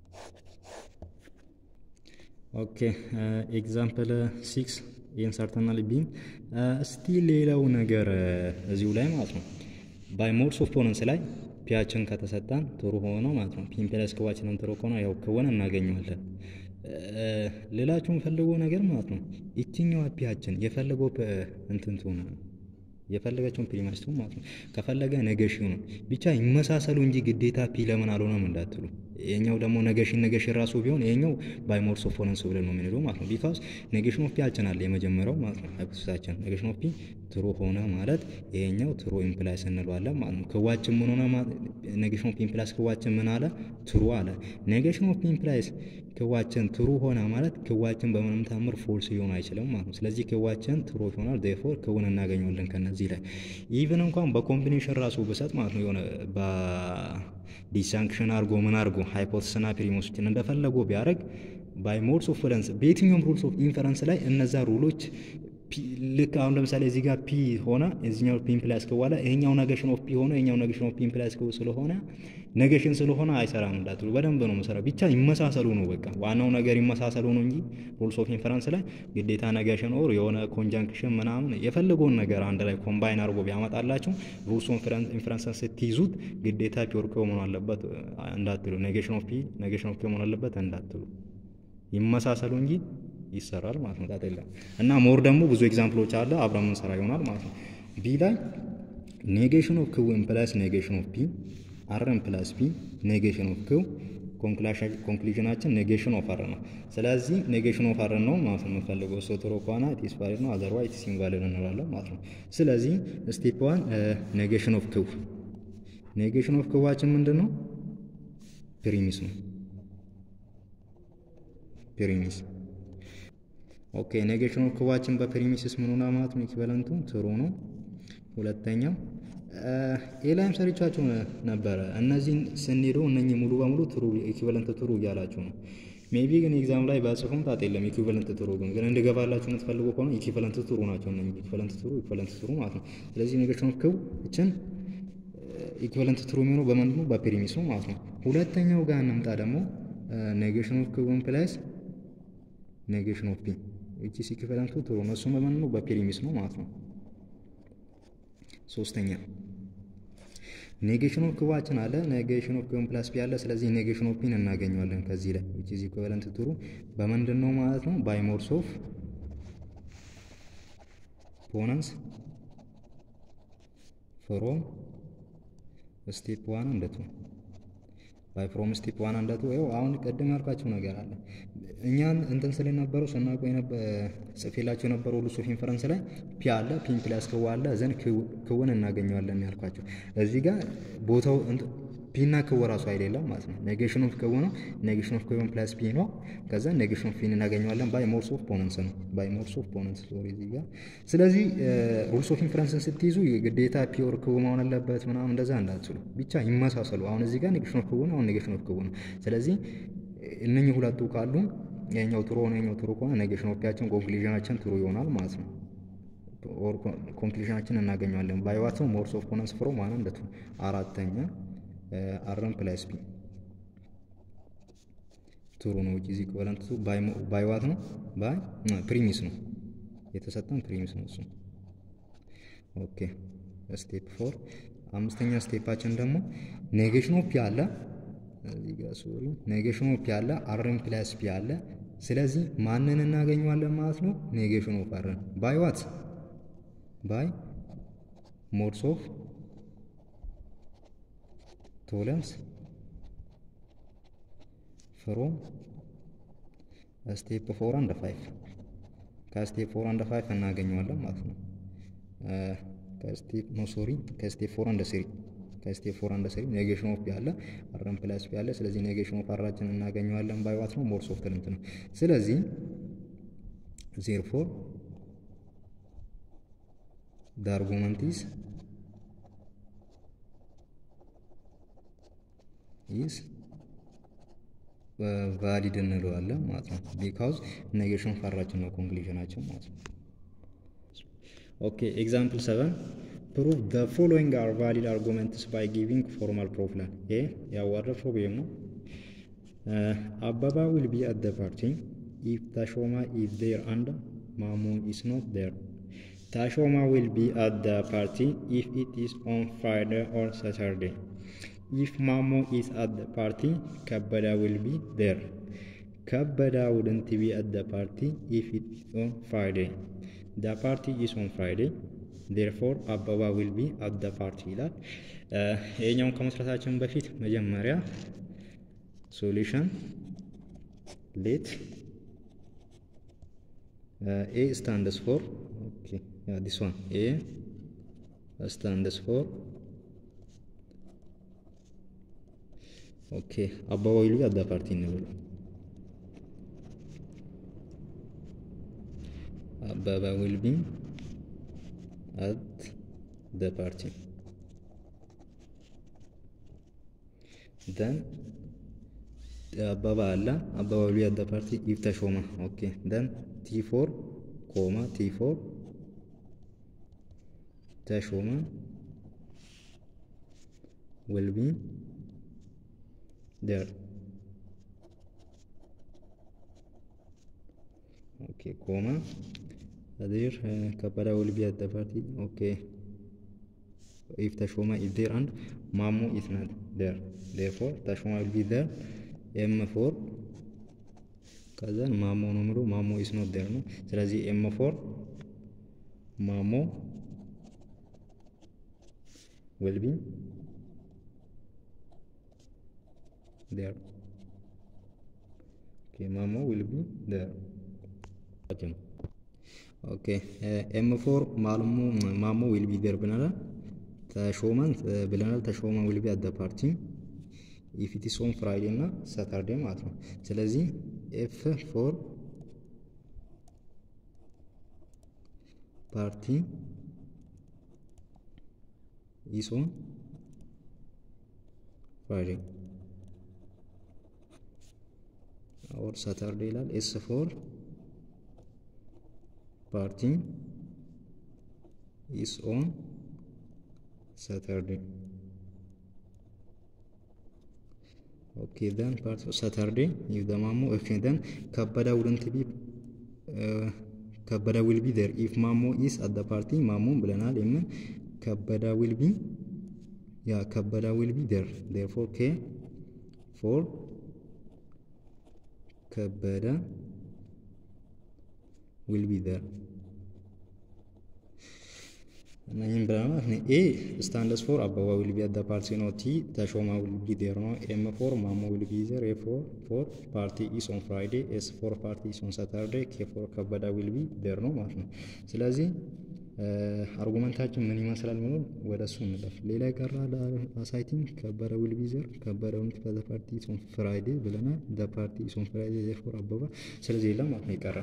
ኦኬ ኤግዛምፕል ሲክስ ይህን ሰርተናል ቢን እስቲ ሌላው ነገር እዚሁ ላይ ማለት ነው ባይ ሞድስ ኦፍ ቶለንስ ላይ ፒያችን ከተሰጠን ጥሩ ሆኖ ማለት ነው ፒን ፕለስ ክዋችንን ጥሩ ከሆነ ያው ክውን እናገኘዋለን። ሌላችሁ የምፈልገው ነገር ማለት ነው ይችኛዋ ፒያችን የፈለገው እንትን ትሆነ የፈለገችውን ፕሪማስ ትሆን ማለት ነው ከፈለገ ኔጌሽኑ ብቻ ይመሳሰሉ እንጂ ግዴታ ፒ ለምን አልሆነም እንዳትሉ ይሄኛው ደግሞ ነገሽን ነገሽን ራሱ ቢሆን ይሄኛው ባይ ሞርስ ኦፍ ፎረንስ ብለን ነው የምንለው ማለት ነው። ቢካዝ ኔጌሽን ኦፍ ፒ አልችናለ የመጀመሪያው ማለት ነው። ሃይፖቴሲሳችን ኔጌሽን ኦፍ ፒ ትሩ ሆነ ማለት ይሄኛው ትሩ ኢምፕላይስ እንለዋለን ማለት ነው። ክዋችን ምን ሆነ ኔጌሽን ኦፍ ፒ ኢምፕላይስ ክዋችን ምን አለ ትሩ አለ። ኔጌሽን ኦፍ ፒ ኢምፕላይስ ክዋችን ትሩ ሆነ ማለት ክዋችን በምንም ታምር ፎልስ ሊሆን አይችልም ማለት ነው። ስለዚህ ክዋችን ትሩ ይሆናል። ዴርፎር ክውን እናገኘዋለን ከነዚህ ላይ ኢቭን እንኳን በኮምቢኔሽን ራሱ ብሰጥ ማለት ነው የሆነ ዲሳንክሽን አድርጎ ምን አድርጎ ሃይፖቴስና ፕሪሞሶችን እንደፈለጉ ቢያደርግ ባይ ሞድስ ኦፍ ፎረንስ በየትኛውም ሩልስ ኦፍ ኢንፈረንስ ላይ እነዛ ሩሎች ልክ አሁን ለምሳሌ እዚህ ጋር ፒ ሆነ እዚኛው ፒ ኢምፕላይስ ከዋለ ይሄኛው ነገሽን ኦፍ ፒ ሆነ ይሄኛው ነገሽን ኦፍ ፒ ኢምፕላይስ ከው ስለሆነ ነገሽን ስለሆነ አይሰራም እንዳትሉ፣ በደንብ ነው መሰራ። ብቻ ይመሳሰሉ ነው በቃ ዋናው ነገር ይመሳሰሉ ነው እንጂ ሩልስ ኦፍ ኢንፈረንስ ላይ ግዴታ ነገሽን ኦር የሆነ ኮንጃንክሽን ምናምን የፈለገውን ነገር አንድ ላይ ኮምባይን አድርጎ ቢያመጣላችሁ ሩልስ ኦፍ ኢንፈረንስን ስትይዙት ግዴታ ፒዮር ፒ መሆን አለበት እንዳትሉ፣ ነገሽን ኦፍ ፒ ነገሽን ኦፍ ፒ መሆን አለበት እንዳትሉ፣ ይመሳሰሉ እንጂ ይሰራል ማለት ነው። ጣጣ የለም እና ሞር ደግሞ ብዙ ኤግዛምፕሎች አለ አብረን የምንሰራ ይሆናል ማለት ነው። ቢ ላይ ኔጌሽን ኦፍ ክው ኢምፕላይስ ኔጌሽን ኦፍ ፒ አርን ፕላስ ፒ ኔጌሽን ኦፍ ክው ኮንክሉዥናችን ኔጌሽን ኦፍ አር ነው። ስለዚህ ኔጌሽን ኦፍ አር ነው ማለት ነው የምንፈልገው እሱ ጥሩ ከሆነ ኢትስ ቫሊድ ነው፣ አዘርዋይዝ ኢትስ ኢንቫሊድ እንላለን ማለት ነው። ስለዚህ ስቴፕ ዋን ኔጌሽን ኦፍ ክው ኔጌሽን ኦፍ ክዋችን ምንድን ነው? ፕሪሚስ ነው ፕሪሚስ ኦኬ ኔጌሽን ኦፍ ክዋችን በፕሪሚስስ ምን ሆና ማለት ነው? ኢኩቫለንቱ ትሩ ነው። ሁለተኛው ኤላይም ሰሪቻችሁ ነበረ። እነዚህን ስንሄዱ እነኚህ ሙሉ በሙሉ ትሩ ኢኩቫለንት ትሩ እያላችሁ ነው። ሜቢ ግን ኤግዛም ላይ በጽሁፍም ጣጥ የለም። ኢኩቫለንት ትሩ ግን ግን እንድገባላችሁ የምትፈልጉ ከሆነ ኢኩቫለንት ትሩ ናቸው እነኚህ ኢኩቫለንት ትሩ ኢኩቫለንት ትሩ ማለት ነው። ስለዚህ ኔጌሽን ኦፍ ክው እችን ኢኩቫለንት ትሩ የሚሆነው በምንድን ነው? በፕሪሚስ ነው ማለት ነው። ሁለተኛው ጋር እንምጣ ደግሞ ኔጌሽን ኦፍ ክው ኢምፕላይስ ኔጌሽን ኦፍ ፒ እቺ ኢኩቫለንቱ ትሩ ነው። እሱም በምን ነው? በፕሪሚስ ነው ማለት ነው። ሶስተኛ ኔጌሽን ኦፍ ክዋችን አለ ኔጌሽን ኦፍ ክውን ፕላስ ፒ አለ። ስለዚህ ኔጌሽን ኦፍ ፒን እናገኘዋለን ከዚህ ላይ which is equivalent ትሩ በምንድን ነው ማለት ነው? ባይ ሞድስ ኦፍ ፖነንስ ፍሮም ስቴፕ ዋን እንደቱ ባይ ፍሮም ስቴፕ ዋን እንደቱ ይኸው አሁን ቅድም ያልኳቸው ነገር አለ። እኛን እንትን ስለ ነበሩ ስናውቀው ጽፌላቸው የነበሩ ሩልስ ኦፍ ኢንፈረንስ ላይ ፒ አለ ፒ ፕላስ ክው አለ ዘን ክውን እናገኘዋለን ያልኳቸው እዚህ ጋር ቦታው ፒና ክው ራሱ አይደለም ማለት ነው። ኔጌሽን ኦፍ ክው ነው። ኔጌሽን ኦፍ ክውን ፕላስ ፒ ነው። ከዛ ኔጌሽን ኦፍ ፒን እናገኘዋለን ባይ ሞርስ ኦፍ ፖነንስ ነው። ባይ ሞርስ ኦፍ ፖነንስ ሶሪ እዚህ ጋር ስለዚህ ሩልስ ኦፍ ኢንፈረንስን ስትይዙ ግዴታ ፒ ኦር ክው መሆን አለበት ምናምን እንደዛ እንዳትሉ ብቻ ይመሳሰሉ። አሁን እዚህ ጋር ኔጌሽን ኦፍ ክው ነው። አሁን ኔጌሽን ኦፍ ክው ነው። ስለዚህ እነኚህ ሁለቱ ካሉ የኛው ጥሩ ሆነ የኛው ጥሩ ከሆነ ኔጌሽን ኦፍ ፒያችን ኮንክሉዥናችን ጥሩ ይሆናል ማለት ነው። ኦር ኮንክሉዥናችን እናገኘዋለን ባይ ዋት ነው ሞርስ ኦፍ ፖነንስ ፍሮም ዋን እንደቱ አራተኛ አርን ፕላስ ፒ ትሩ ነው። which is equivalent to ባይ ዋት ነው ባይ ፕሪሚስ ነው የተሰጠን ፕሪሚስ ነው እሱ። ኦኬ ስቴፕ ፎር አምስተኛ ስቴፓችን ደግሞ ኔጌሽን ኦፍ ፒ አለ እዚህ ጋር ሶሪ ኔጌሽን ኦፍ ፒ አለ አርን ፕላስ ፒ አለ። ስለዚህ ማንን እናገኘዋለን ማለት ነው? ኔጌሽን ኦፍ አርን ባይ ዋት ባይ ሞድስ ኦፍ ቶለንስ ፍሮም ስቴፕ ፎር አንድ ፋይቭ ከስቴፕ ፎር አንድ ፋይቭ እናገኘዋለን ማለት ነው። ከስቴፕ ኖ ሶሪ ከስቴፕ ፎር አንድ ስሪ ከስቴፕ ፎር አንድ ስሪ ኔጌሽን ኦፍ ያለ አርን ፕላስ ያለ ስለዚህ ኔጌሽን ኦፍ አራችን እናገኘዋለን ባይ ዋት ነው ሞርስ ኦፍ ትልንት ነው። ስለዚህ ዜር ፎር the argument is is ቫሊድ እንለዋለን ማለት ነው። ቢካውዝ ኔጌሽን ፈራችን ነው ኮንክሉዥናችን ማለት ነው። ኦኬ ኤግዛምፕል ሰቨን ፕሩቭ ዘ ፎሎዊንግ አር ቫሊድ አርጉመንትስ ባይ ጊቪንግ ፎርማል ፕሩፍ ላል ይሄ ያዋረ ፕሮብሌም ነው። አበባ ዊል ቢ አት ዘ ፓርቲ ኢፍ ታሾማ ኢዝ ዜር አንድ ማሙ ኢስ ኖት ዜር ታሾማ ዊል ቢ አት ዘ ፓርቲ ኢፍ ኢት ኢዝ ኦን ፍራይዴ ኦር ሳተርዴ ኢፍ ማሞ ኢዝ አት ዘ ፓርቲ ከበዳ ዊል ቢ ዜር ከበዳ ውድንት ቢ አት ዘ ፓርቲ ኢፍ ኢት ኢዝ ኦን ፍራይዴ ዘ ፓርቲ ኢዝ ኦን ፍራይዴ ዴርፎር አበባ ዊል ቢ አት ዘ ፓርቲ ይላል። ይሄኛውን ከመስራታችን በፊት መጀመሪያ ሶሉሽን ሌት ኤ ስታንድስ ፎር ኦኬ ያ ዲስ ዋን ኤ ስታንድስ ፎር ኦኬ አበባ ዊል ቢ አት ዘ ፓርቲ እንበሉ አበባ ዊል ቢ አት ዘ ፓርቲ ደን አበባ አለ አበባ ዊል ቢ አት ዘ ፓርቲ ኢፍ ተሾመ ኦኬ ደን ቲ ፎር ኮማ ቲ ፎር ተሾመ ዊል ቢ there okay comma there uh, kapada will be at the party okay if tashoma is there and mamu is not there therefore tashoma will be there m4 ከዛን ማሞ ነው ምሎ ማሞ ኢስ ኖት ዴር ነው ስለዚህ ኤም ፎር ማሞ ዊል ቢ there okay mamo will be there okay okay uh, m4 ማልሙ ማሞ will be there ብለናል ተሾመን ብለናል ተሾመ will be at the party if it is on friday እና saturday ማለት ነው ስለዚህ f4 party is on friday or Saturday ይላል ኤስ ፎር ፓርቲ ኢስ ኦን ሳተርዴ ኦኬ ደን ፓርቲ ሳተርዴ ይህ ደማሞ ኦኬ ደን ከበዳ ውድንት ቢ ከበዳ ዊል ቢ ዴር ኢፍ ማሞ ኢስ አት ደ ፓርቲ ማሞን ብለናል የምን ከበዳ ዊል ቢ ያ ከበዳ ዊል ቢ ዴር ዴርፎር ኬ ፎር ከበደ ዊል ቢ ዘር እነኝም ብለናል። ኤ ስታንደስ ፎር አበባ ዊል ቢ አት ዘ ፓርቲ ነው። ቲ ተሾማ ዊል ቢ ዴር ነው። ኤም ፎር ማሞ ዊል ቢ ዘር። ኤ ፎር ፎር ፓርቲ ኢስ ኦን ፍራይዴ። ኤስ ፎር ፓርቲ ኢስ ኦን ሳተርዴ። ኬ ፎር ከበደ ዊል ቢ ዴር ነው ማለት ነው። ስለዚህ አርጉመንታችን ምን ይመስላል የሚሆን ወደ እሱ እንለፍ። ሌላ የቀረ አሳይቲንግ ከበደ ዊል ቢ ዘር ከበደ ዊል ዘ ፓርቲ ኢስ ኦን ፍራይዴ ብለናል። ዘ ፓርቲ ኢስ ኦን ፍራይዴ ዜርፎር አበባ ስለዚህ የለም ማለት ነው ይቀራል።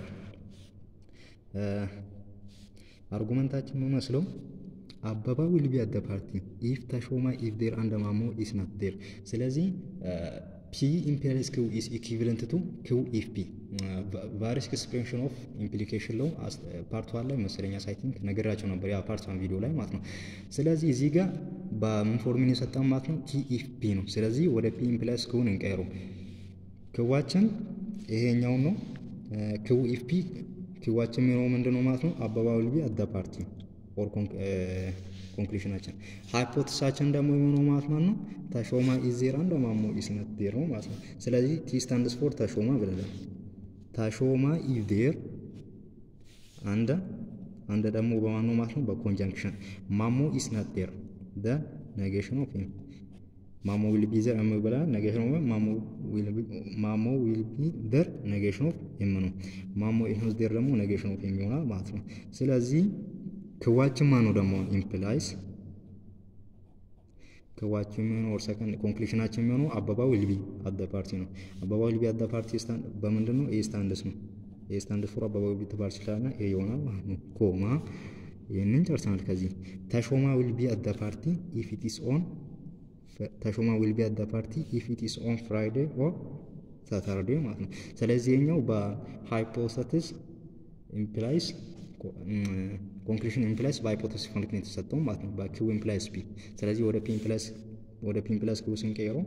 አርጉመንታችን የሚመስለው አበባ ዊል ቢ አት ዘ ፓርቲ ኢፍ ተሾማ ኢፍ ዴር አንድ ማሞ ኢስ ናት ዴር። ስለዚህ ፒ ኢምፔሪያልስ ክው ኢስ ኢኩቪለንት ቱ ክው ኢፍ ፒ ቫሪስ ኤክስፕሬንሽን ኦፍ ኢምፕሊኬሽን ለው ፓርት ዋን ላይ መሰለኛ ሳይቲንግ ነገራቸው ነበር ያ ፓርት ዋን ቪዲዮ ላይ ማለት ነው። ስለዚህ እዚህ ጋር በምን ፎርሚን የሰጠን ማለት ነው ቲ ኢፍ ፒ ነው። ስለዚህ ወደ ፒ ኢምፕላይስ ክውን እንቀይሩ። ክዋችን ይሄኛውን ነው ክው ኢፍ ፒ ክዋችን የሚሆነው ምንድን ነው ማለት ነው አበባ ዊል ቢ አት ዘ ፓርቲ ኦር ኮንክሉሽናችን ሃይፖቴሳችን ደግሞ የሚሆነው ማለት ነው ተሾማ ኢዝ ዜር አንድ ማሞ ኢዝ ነት ዜር ነው ማለት ነው። ስለዚህ ቲ ስታንድስ ፎር ተሾማ ብለናል። ተሾማ ኢዝ ዜር አንድ አንድ ደግሞ በማን ነው ማለት ነው በኮንጃንክሽን ማሞ ኢዝ ነት ዜር ደ ኔጌሽን ኦፍ ሂም ማሞ ዊል ቢ ዘር እም ብለናል። ኔጌሽን ኦፍ ማሞ ዊል ቢ ዘር ኔጌሽን ኦፍ ኤም ነው። ማሞ ኢዝ ኖት ዜር ደግሞ ኔጌሽን ኦፍ ኤም ይሆናል ማለት ነው። ስለዚህ ክዋችን ማነው ደግሞ ኢምፕላይስ ክዋችን የሚሆነው ኦር ሰከንድ ኮንክሉሽናችን የሚሆነው አበባ ዊል ቢ አት ዘ ፓርቲ ነው። አበባ ዊል ቢ አት ዘ ፓርቲ በምንድን ነው? ኤ ስታንድስ ነው። ኤ ስታንድስ ፎር አበባ ዊል ቢ ትባል ይችላልና ኤ ይሆናል ማለት ነው። ኮማ ይህንን ጨርሰናል። ከዚህ ተሾማ ዊል ቢ አት ዘ ፓርቲ ኢፍ ኢት ኢስ ኦን ተሾማ ዊል ቢ አት ዘ ፓርቲ ኢፍ ኢት ኢስ ኦን ፍራይዴ ኦር ሳተርዴ ማለት ነው። ስለዚህ የኛው በሃይፖተሲስ ኢምፕላይስ ኮንክሉሽን ኢምፕላይስ በሃይፖቴሲስ ኮንክሉሽን የተሰጠው ማለት ነው በኪው ኢምፕላይስ ፒ። ስለዚህ ወደ ፒ ኢምፕላይስ ወደ ፒ ኢምፕላይስ ኪው ስንቀይረው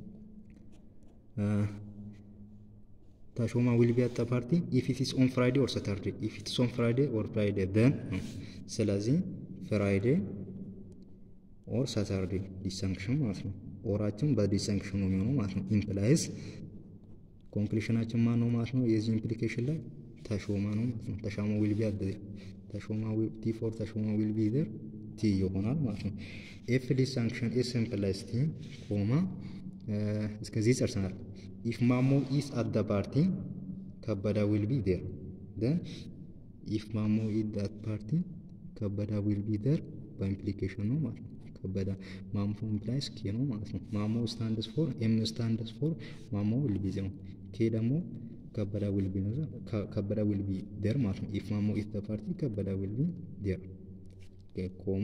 ተሾማ ዊል ቢ አት ዘ ፓርቲ ኢፍ ኢት ኢስ ኦን ፍራይዴ ኦር ሳተርዴ ኢፍ ኢት ኢስ ኦን ፍራይዴ ኦር ፍራይዴ ደን ነው። ስለዚህ ፍራይዴ ኦር ሳተርዴ ዲሰንክሽን ማለት ነው። ኦራችን በዲሰንክሽን ነው የሚሆነው ማለት ነው። ኢምፕላይስ ኮንክሉሽናችን ማን ነው ማለት ነው። የዚህ ኢምፕሊኬሽን ላይ ተሾማ ነው ማለት ነው። ተሾማ ዊል ቢ አት ተሾማ ቲ ፎር ተሾማ ዊል ቢ ዘር ቲ ይሆናል ማለት ነው። ኤፍ ዲሳንክሽን ኤስ ኢምፕላይስ ቲ ኮማ እስከዚህ ጨርሰናል። ኢፍ ማሞ ኢስ አት ደ ፓርቲ ከበዳ ዊል ቢ ዴር ደን ኢፍ ማሞ ኢዝ አት ፓርቲ ከበዳ ዊል ቢ ዴር በኢምፕሊኬሽን ነው ማለት ነው። ከበዳ ማሞ ኢምፕላይስ ኬ ነው ማለት ነው። ማሞ ስታንድስ ፎር ኤም ስታንድስ ፎር ማሞ ዊል ቢ ነው። ኬ ደግሞ ከበዳ ዊል ቢ ነው። ከበዳ ዊል ቢ ዴር ማለት ነው። ኢፍ ማሞ ኢዝ ደ ፓርቲ ከበዳ ዊል ቢ ዴር ኮማ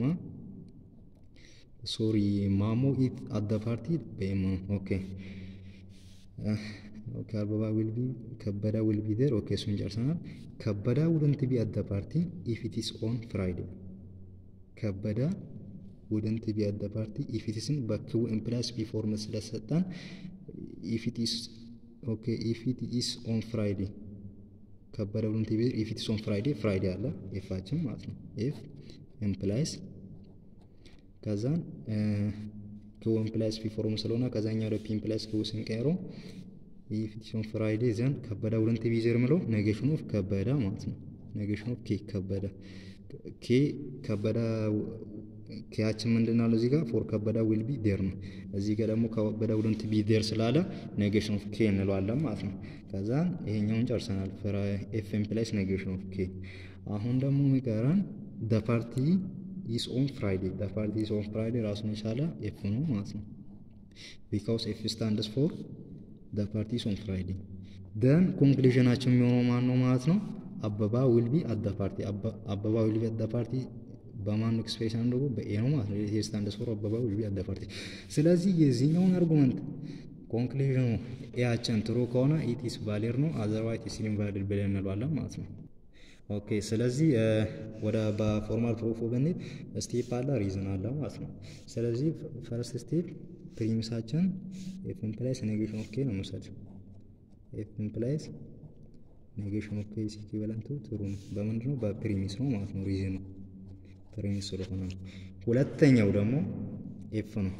ሶሪ ማሞ ኢት አት ደ ፓርቲ በኤም ኦኬ ኦኬ አበባ ዊል ቢ ከበዳ ዊል ቢ ዴር ኦኬ እሱን ጨርሰናል። ከበዳ ውድንት ቢ አት ደ ፓርቲ ኢፍ ኢት ኢስ ኦን ፍራይዴ ከበዳ ውድንት ቢ አት ደ ፓርቲ ኢፍ ኢት ኢስን በክቡ ኢምፕላይስ ቢ ፎርም ስለሰጠን ኢፍ ኢት ኢስ ኦኬ ኢፍ ኢት ኢስ ኦን ፍራይዴ ከበደ ውድንት ቢ ኢፍ ኢት ኢስ ኦን ፍራይዴ ፍራይዴ አለ ኤፋችን ማለት ነው ኤፍ ኢምፕላይስ ከዛን ክው ኢምፕላይስ ፒ ፎርም ስለሆነ ከዛኛው ወደ ፒ ኢምፕላይስ ክው ስንቀይረው ኢፍ ኢት ኢስ ኦን ፍራይዴ ዘን ከበዳ ውድንት ቢ ዜር ምለው ኔጌሽን ኦፍ ከበዳ ማለት ነው ኔጌሽን ኦፍ ኬ ከበዳ ኬ ከበዳ ኬያችን ምንድን አለው እዚህ ጋር ፎር ከበዳ ዊል ቢ ዴር ነው። እዚህ ጋር ደግሞ ከበዳ ውድንት ቢ ዴር ስላለ ኔጌሽን ኦፍ ኬ እንለዋለን ማለት ነው። ከዛ ይሄኛውን ጨርሰናል። ኤፍ ኢምፕላይስ ኔጌሽን ኦፍ ኬ። አሁን ደግሞ የሚቀረን ደ ፓርቲ ኢስ ኦን ፍራይዴ። ደ ፓርቲ ኢስ ኦን ፍራይዴ ራሱን የቻለ ኤፍ ነው ማለት ነው። ቢካውስ ኤፍ ስታንድስ ፎር ደ ፓርቲ ኢስ ኦን ፍራይዴ። ደን ኮንክሉዥናችን የሚሆነው ማን ነው ማለት ነው? አበባ ዊል ቢ አት ደ ፓርቲ። አበባ ዊል ቢ አት ደ ፓርቲ በማን ኤክስፕሬሽን አድርጎ በኤ ነው ማለት ነው። ይሄ ስታንድስ ፎር አበባ ዊል ቢ አት ደ ፓርቲ። ስለዚህ የዚህኛውን አርጉመንት ኮንክሉዥኑ ኤያችን ትሩ ከሆነ ኢት ኢስ ቫሊድ ነው፣ አዘርዋይት ኢስ ኢንቫሊድ ብለን እንለዋለን ማለት ነው። ኦኬ ስለዚህ ወደ በፎርማል ፕሩፍ ብንሄድ ስቴፕ አለ ሪዝን አለ ማለት ነው። ስለዚህ ፈርስት ስቴፕ ፕሪሚሳችን ኤፍ ኢምፕላይስ ኔጌሽን ኦፍ ኬ ነው መውሰድ። ኤፍ ኢምፕላይስ ኔጌሽን ኦፍ ኬ ኢዝ ኢኩቫለንት ቱ ትሩ ነው። በምንድን ነው? በፕሪሚስ ነው ማለት ነው። ሪዝኑ ፕሪሚስ ስለሆነ ነው። ሁለተኛው ደግሞ ኤፍ ነው።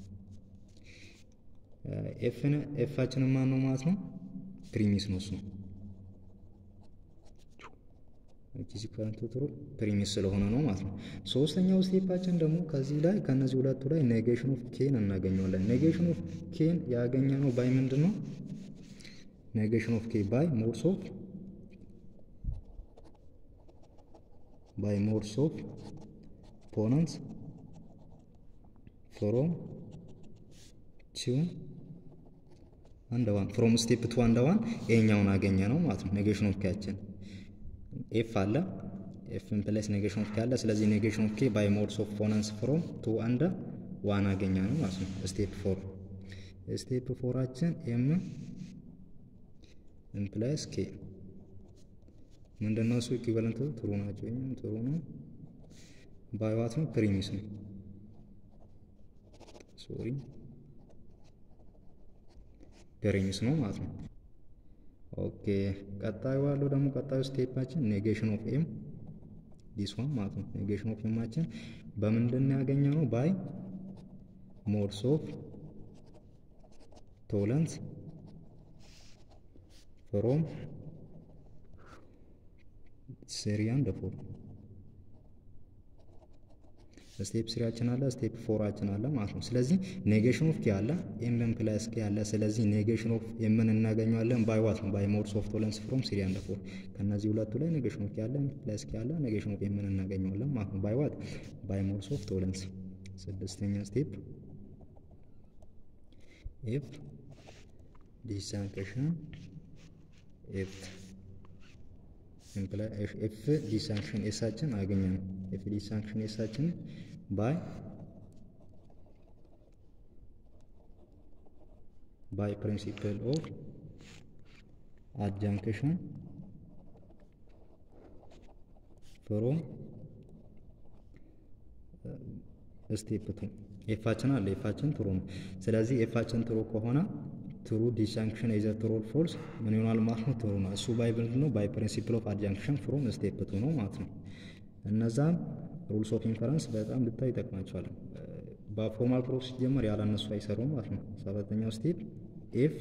ኤፍን ኤፋችን ማን ነው ማለት ነው? ፕሪሚስ ነው እሱ ኪዚ ከረንቱ ትሩ ፕሪሚስ ስለሆነ ነው ማለት ነው። ሶስተኛው ስቴፓችን ደግሞ ከዚህ ላይ ከነዚህ ሁለቱ ላይ ኔጌሽን ኦፍ ኬን እናገኘዋለን። ኔጌሽን ኦፍ ኬን ያገኘ ነው ባይ ምንድን ነው? ኔጌሽን ኦፍ ኬ ባይ ሞድስ ኦፍ ባይ ሞድስ ኦፍ ፖነንስ ፍሮም ቱ አንድ ዋን ፍሮም ስቴፕ ቱ አንድ ዋን ይሄኛውን አገኘ ነው ማለት ነው። ኔጌሽን ኦፍ ኬያችን ኤፍ አለ ኤፍ ኢምፕላይስ ኔጌሽን ኦፍ ኬ አለ። ስለዚህ ኔጌሽን ኦፍ ኬ ባይ ሞድስ ኦፍ ፖነንስ ፍሮም ቱ አንድ ዋን አገኘ ነው ማለት ነው። ስቴፕ ፎር ስቴፕ ፎራችን ኤም ኢምፕላይስ ኬ ምንድነው? እሱ ኢኩቫለንት ትሩ ናቸው። ይሄም ትሩ ነው። ባይ ዋት ነው? ፕሪሚስ ነው። ሶሪ ፕሪሚስ ነው ማለት ነው። ኦኬ ቀጣዩ ያለው ደግሞ ቀጣዩ ስቴፓችን ኔጌሽን ኦፍ ኤም ዲስ ዋን ማለት ነው። ኔጌሽን ኦፍ ኤማችን በምንድን ነው ያገኘ ነው? ባይ ሞድስ ኦፍ ቶለንስ ፍሮም ስሪ አንድ ፎር ስቴፕ ስሪያችን አለ፣ ስቴፕ ፎራችን አለ ማለት ነው። ስለዚህ ኔጌሽን ኦፍ ኬ አለ፣ ኤም ፕላስ ኬ አለ። ስለዚህ ኔጌሽን ኦፍ ኤምን እናገኘዋለን ባይ ዋት ነው? ባይ ሞድስ ኦፍ ቶለንስ ፍሮም ስሪ አንድ ፎር። ከነዚህ ሁለቱ ላይ ኔጌሽን ኦፍ ኬ አለ፣ ፕላስ ኬ አለ፣ ኔጌሽን ኦፍ ኤምን እናገኘዋለን ማለት ነው። ባይ ዋት? ባይ ሞድስ ኦፍ ቶለንስ። ስድስተኛ ስቴፕ ኤፍ ዲሳንክሽን ኤፍ ኤፍ ዲሳንክሽን ኤሳችን አገኘ ነው። ኤፍ ዲሳንክሽን ኤሳችን ባይ ባይ ፕሪንሲፕል ኦፍ አጃንክሽን ፍሮም ስቴፕ ቱ ኤፋችን አለ። ኤፋችን ትሩ ነው። ስለዚህ ኤፋችን ትሩ ከሆነ ትሩ ዲሳንክሽን ኢዘር ትሩ ኦር ፎልስ ምን ይሆናል ማለት ነው? ትሩ ነው። እሱ ባይ ምንድን ነው? ባይ ፕሪንሲፕል ኦፍ አጃንክሽን ፍሮም ስቴፕ ቱ ነው ማለት ነው። እነዛም ሩልስ ኦፍ ኢንፈረንስ በጣም ልታይ ይጠቅማቸዋል። በፎርማል ፕሮፍ ሲጀመር ያለ እነሱ አይሰሩም ማለት ነው። ሰባተኛው ስቴፕ ኤፍ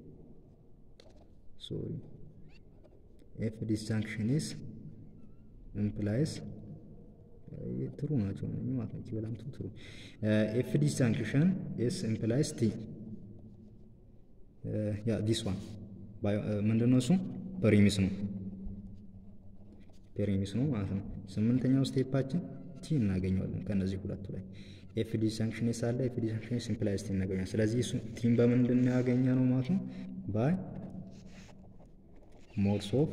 ሶሪ ኤፍ ዲሳንክሽን ኢዝ ኢምፕላይስ ትሩ ናቸው ማለት ነው። ኢኩቫለንቱ ትሩ ኤፍ ዲሳንክሽን ኤስ ኢምፕላይስ ቲ ያ ዲስ ዋን ምንድን ነው እሱ ፕሪሚስ ነው ፕሪሚስ ነው ማለት ነው። ስምንተኛው ስቴፓችን ቲ እናገኘዋለን ከነዚህ ሁለቱ ላይ ኤፍ ዲስጃንክሽን ኤስ አለ ኤፍ ዲስጃንክሽን ሲምፕላይዝ ቲ እናገኛለን። ስለዚህ እሱ ቲም በምንድን ነው ያገኘ ነው ማለት ነው ባይ ሞድስ ኦፍ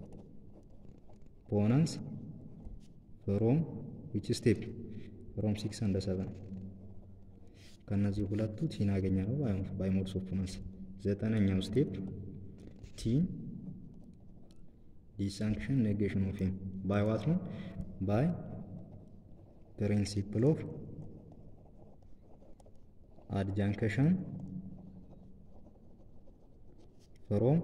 ፖነንስ ፍሮም ዊች ስቴፕ ፍሮም ሲክስ አንደ ሰቨን ከእነዚህ ሁለቱ ቲን ያገኘ ነው ባይ ሞድስ ኦፍ ፖነንስ። ዘጠነኛው ስቴፕ ቲ ዲሳንክሽን ኔጌሽን ኦፍ ኤም ባይ ዋት ነው ባይ ፕሪንሲፕል ኦፍ አድጃንክሽን ፍሮም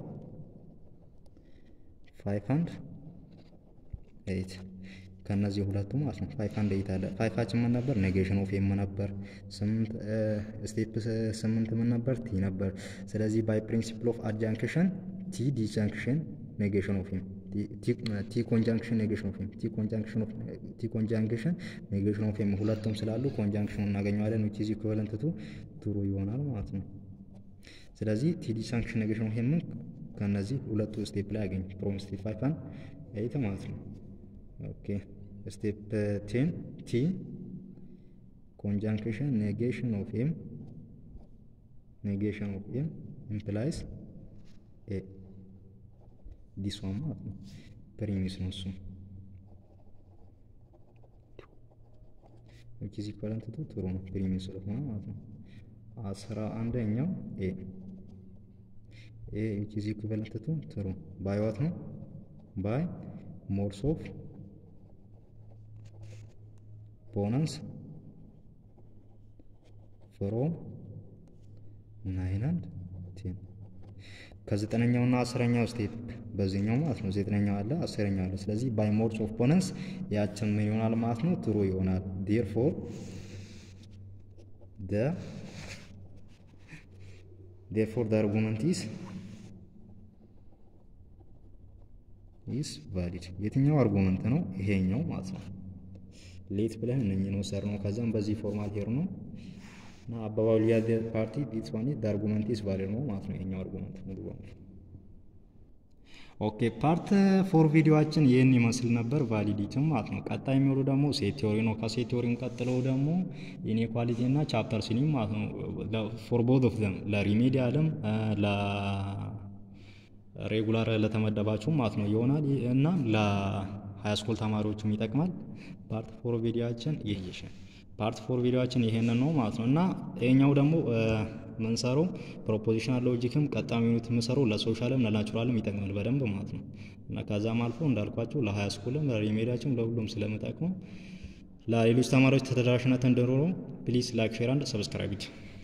ፋይቭ አንድ ኤይት ከእነዚህ ሁለቱ ማለት ነው። ፋይቭ አንድ ኤይት አለ። ፋይፋችን ምን ነበር? ኔጌሽን ኦፍ ኤም ነበር። ስምንት ስቴፕ ስምንት ምን ነበር? ቲ ነበር። ስለዚህ ባይ ፕሪንሲፕል ኦፍ አድጃንክሽን ቲ ዲጃንክሽን ኔጌሽን ኦፍ ኤም ቲ ኮንጃንክሽን ኔጌሽን ኦፍ ኤም ቲ ኮንጃንክሽን ኦፍ ቲ ኮንጃንክሽን ኔጌሽን ኦፍ ኤም ሁለቱም ስላሉ ኮንጃንክሽኑ እናገኘዋለን ዊች ኢዝ ኢኩቫለንት ቱ ትሩ ይሆናል ማለት ነው። ስለዚህ ቲ ዲሳንክሽን ኔጌሽን ኦፍ ኤም ከነዚህ ሁለቱ ስቴፕ ላይ ያገኝ ፍሮም ስቴፕ ፋይቭ አንድ ኤይት ማለት ነው። ኦኬ ስቴፕ ቴን ቲ ኮንጃንክሽን ኔጌሽን ኦፍ ኤም ኔጌሽን ኦፍ ኤም ኢምፕላይስ ኤ ዲስ ዋን ማለት ነው። ፕሪሚስ ነው እሱ ዊች ኢዝ ኢኳለንት ቱ ትሩ ነው ፕሪሚስ ስለሆነ ማለት ነው። አስራ አንደኛው ኤ ኤ ዊች ኢዝ ኢኩቫለንት ቱ ትሩ ባይ ዋት ነው ባይ ሞድስ ኦፍ ፖነንስ ፍሮም ናይን አንድ ቴን ከዘጠነኛው እና አስረኛው ስቴፕ በዚህኛው ማለት ነው። ዘጠነኛው አለ አስረኛው አለ። ስለዚህ ባይ ሞድስ ኦፍ ፖነንስ ያችን ምን ይሆናል ማለት ነው ትሩ ይሆናል። ዴር ፎር ደ ዴር ፎር ደ አርጉመንት ኢስ ኢስ ቫሊድ። የትኛው አርጉመንት ነው? ይሄኛው ማለት ነው። ሌት ብለን እነኝህ ነው ሰር ነው። ከዛም በዚህ ፎርማት ሄር ነው እና አባባሉ ያለ ፓርቲ ዲስ ዋን ኢዝ አርጉመንት ኢዝ ቫሊድ ነው ማለት ነው። ይሄኛው አርጉመንት ሙሉ በሙሉ ኦኬ። ፓርት ፎር ቪዲዮአችን ይህን ይመስል ነበር፣ ቫሊዲቲም ማለት ነው። ቀጣይ የሚወሩ ደግሞ ሴት ቴዎሪ ነው። ከሴት ቴዎሪም ቀጥለው ደግሞ ኢኔኳሊቲ እና ቻፕተር ሲኒ ማለት ነው። ፎር ቦዝ ኦፍ ዘም ለሪሜዲያልም ለሬጉላር ለተመደባችሁ ማለት ነው ይሆናል እና ለሃይስኩል ተማሪዎችም ይጠቅማል። ፓርት ፎር ቪዲዮአችን ይህ ፓርት ፎር ቪዲዮአችን ይሄንን ነው ማለት ነው እና ይሄኛው ደግሞ ምንሰራው ፕሮፖዚሽናል ሎጂክም ቀጣሚ ዩኒት የምሰራው ለሶሻልም ለናቹራልም ይጠቅማል በደንብ ማለት ነው እና ከዛም አልፎ እንዳልኳቸው ለሀያ ስኩልም ለሪሜዲያችም ለሁሉም ስለምጠቅመው ለሌሎች ተማሪዎች ተደራሽነት እንዲኖረው ፕሊዝ ላይክ ሼር አንድ ሰብስክራይብ